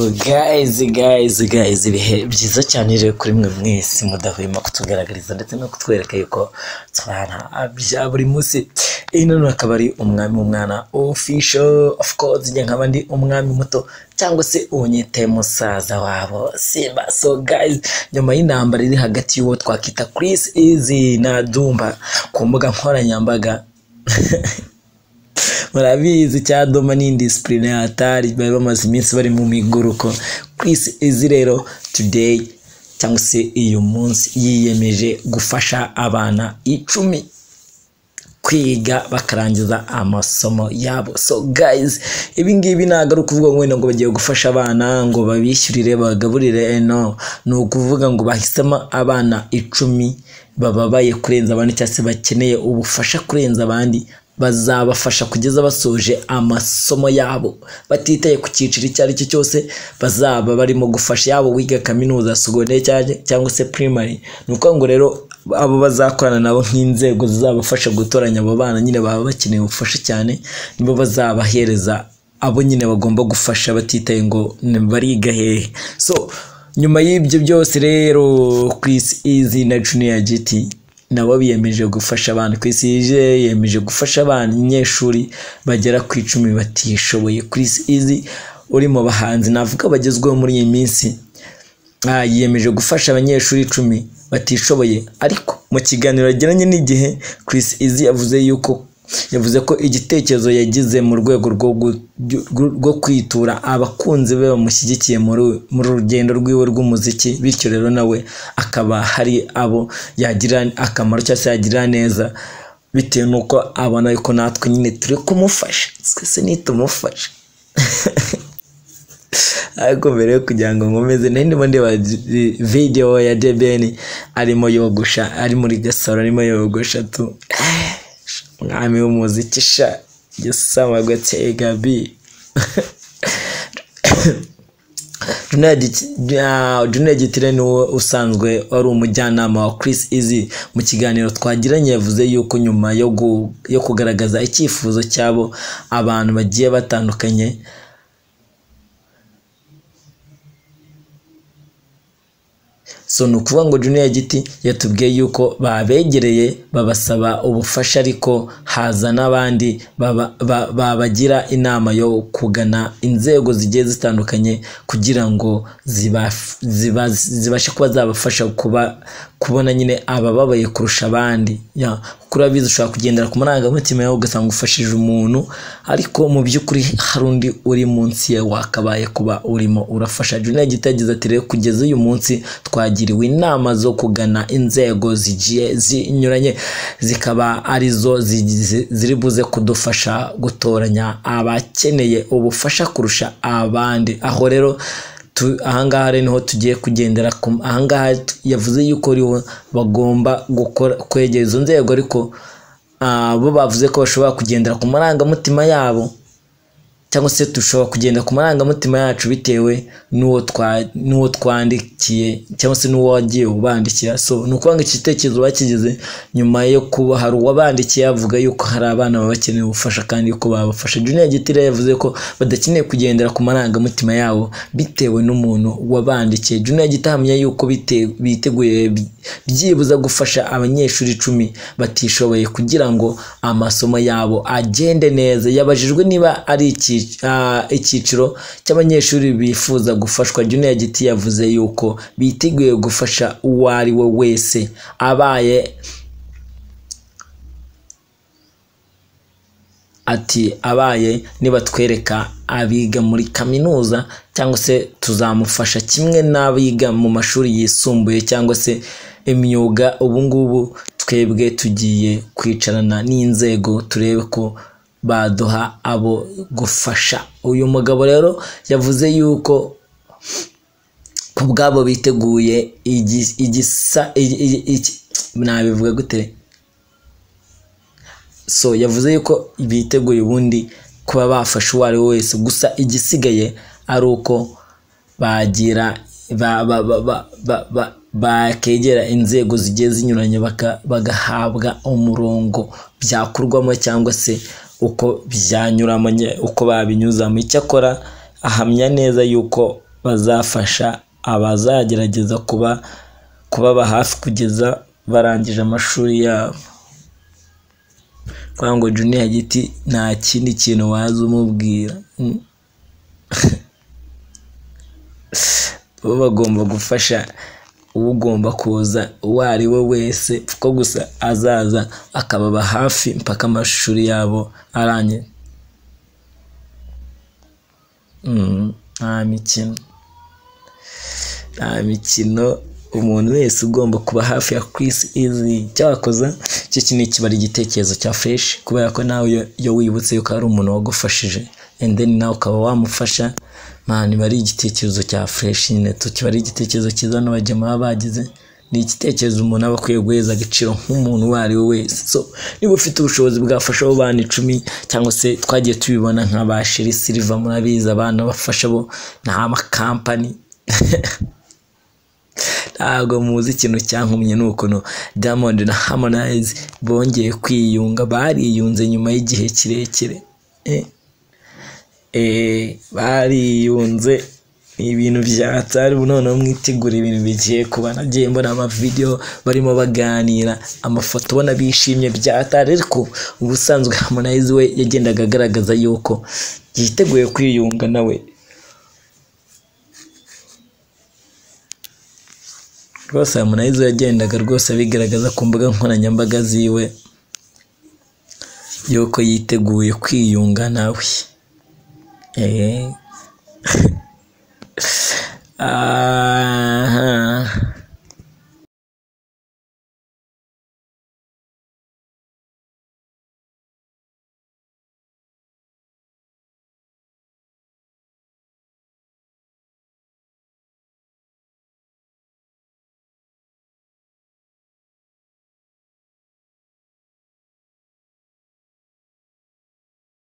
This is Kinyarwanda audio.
guys guys guys ibihe byiza cyane rero kuri mwe mwese mudahwema kutugaragariza ndetse no kutwereka yuko turi ahantu bya buri munsi iyi none akaba ari umwami w'umwana official of course njye nkaba ndi umwami muto cyangwa se unyite musaza wabo simba so guys nyuma y'intambara iri hagati y'uwo twakwita Chris Easy na Dumba ku mbuga nkoranyambaga murabizi cya doma ni indisipurineatari bari bamaze iminsi bari mu miguruko Chris izi rero today cyangwa se uyu munsi yiyemeje gufasha abana icumi kwiga bakarangiza amasomo yabo so guys ibi ngibi ntabwo ari ukuvuga ngo wenda ngo bagiye gufasha abana ngo babishyurire bagaburire no ni ukuvuga ngo bahisemo abana icumi bababaye kurenza abandi cyangwa se bakeneye ubufasha kurenza abandi bazabafasha kugeza basoje amasomo yabo batitaye ku cyiciro icyo ari cyo cyose bazaba barimo gufasha yabo wiga kaminuza segonderi cyangwa se primary ni ukuvuga ngo rero abo bazakorana nabo nk'inzego zizabafasha gutoranya abo bana nyine baba bakeneye ubufasha cyane nibo bazabahereza abo nyine bagomba gufasha batitaye ngo bariga hehe so nyuma y'ibyo byose rero Chris Easy na Junior GT nabo biyemeje gufasha abantu ku isi yemeje gufasha abanyeshuri bagera ku icumi batishoboye Chris Easy uri mu bahanzi navuga bagezweho muri iyi minsi Ah, yiyemeje gufasha abanyeshuri icumi batishoboye ariko mu kiganiro yagiranye n'igihe Chris Easy yavuze yuko yavuze ko igitekerezo yagize mu rwego rwo gu- rwo- rwo kwitura abakunzi be bamushyigikiye muri muri urugendo rwiwe rw'umuziki bityo rero nawe akaba hari abo yagira akamaro cyangwa se yagirira neza bitewe n'uko abona yuko natwe nyine turi kumufasha twese nitumufasha ariko mbere yo kugira ngo nkomeze nari ndimo ndeba vi- video ya debeni arimo yogosha ari muri gasaro arimo yogosha tu umwami w'umuziki sha gisamagwe tegabi Junior Gitire ni we usanzwe wari umujyanama wa Chris Easy mu kiganiro twagiranye yavuze yuko nyuma yo gu- yo kugaragaza icyifuzo cy'abo abantu bagiye batandukanye so ni ukuvuga ngo junior giti yatubwiye yuko babegereye babasaba ubufasha ariko haza n'abandi baba- ba- babagira inama yo kugana inzego zigiye zitandukanye kugira ngo ziba- ziba- zibashe kuba zabafasha kuba kubona nyine abababaye kurusha abandi Ya, kuko urabizi ushobora kugendera ku marangamutima yawe ugasanga ufashije umuntu ariko mu by'ukuri hari undi uri munsi ye wakabaye kuba urimo urafasha junior giti yagize ati rero kugeza uyu munsi twagiriwe inama zo kugana inzego zigiye zinyuranye zikaba arizo zigize- ziri buze kudufasha gutoranya abakeneye ubufasha kurusha abandi aho rero tu- ahangaha rero niho tugiye kugendera ku- ahangaha t- yavuze yuko ariho bagomba gukora kwegera izo nzego ariko ah, bo bavuze ko bashobora kugendera ku marangamutima yabo cyangwa se dushobora kugenda ku marangamutima yacu bitewe n'uwo twa- n'uwo twandikiye cyangwa se n'uwo wagiye ubandikira so ni ukuvuga ngo igitekerezo bakigize nyuma yo kuba hari uwabandikiye avuga yuko hari abana baba bakeneye ubufasha kandi yuko babafasha junior gitira yavuze ko badakeneye kugendera ku marangamutima yabo bitewe n'umuntu wabandikiye junior gitahamya yuko bite- biteguye bi- byibuza gufasha abanyeshuri icumi batishoboye kugira ngo amasomo yabo agende neza yabajijwe niba ari ikic- ah, icyiciro cy'abanyeshuri bifuza gufashwa junior giti yavuze yuko biteguye gufasha uwo ari we wese abaye ati abaye nibatwereka abiga muri kaminuza cyangwa se tuzamufasha kimwe n'abiga mu mashuri yisumbuye cyangwa se imyuga ubu ngubu twebwe tugiye kwicarana n'inzego turebe ko baduha abo gufasha uyu mugabo rero yavuze yuko ku bwabo biteguye igi- igisa igi- igi- iki- nabivuga gute so yavuze yuko biteguye ubundi kuba bafasha uwo ari we wese gusa igisigaye ari uko bagira ba- ba- ba- ba- ba- ba- bakegera inzego zigiye zinyuranye baka- bagahabwa umurongo byakorwamo cyangwa se uko byanyuramo nye- uko babinyuzamo icyakora ahamya neza yuko bazafasha abazagerageza kuba kubaba hafi kugeza barangije amashuri yabo kugira ngo juniya giti nta kindi kintu waza umubwira Mm. bo bagomba gufasha ugomba kuza uwo ari we wese ko gusa azaza akababa hafi mpaka amashuri yabo arangiye Mm, nta mikino nta mikino umuntu wese ugomba kuba hafi ya Chris Easy cyakoza iki kintu kiba ari igitekerezo cya fresh kubera ko nawe iyo- iyo wibutse yuko hari umuntu wagufashije and then nawe ukaba wamufasha man biba ari igitekerezo cya fresh nyine tu kiba ari igitekerezo cyiza n'abajya baba bagize ni igitekerezo umuntu aba akwiye guheza agaciro nk'umuntu uwo ari we wese so niba ufite ubushobozi bwafasha abo bana icumi cyangwa se twagiye tubibona nka ba sheri silva murabizi abana bafasha bo ni amakampani ntabwo muzi ikintu cyankumye ni ukuntu diamond na harmonize bongeye kwiyunga bariyunze nyuma y'igihe kirekire Eh, eh, bariyunze ni ibintu byatari noneho mwitegura ibintu bigiye kuba nagiye mbona amavidewo barimo baganira amafoto ubona bishimye byatari ariko ubusanzwe harmonize we yagendaga agaragaza yuko yiteguye kwiyunga nawe rwose harmonize yagendaga rwose abigaragaza ku mbuga nkoranyambaga ziwe yuko yiteguye kwiyunga nawe eee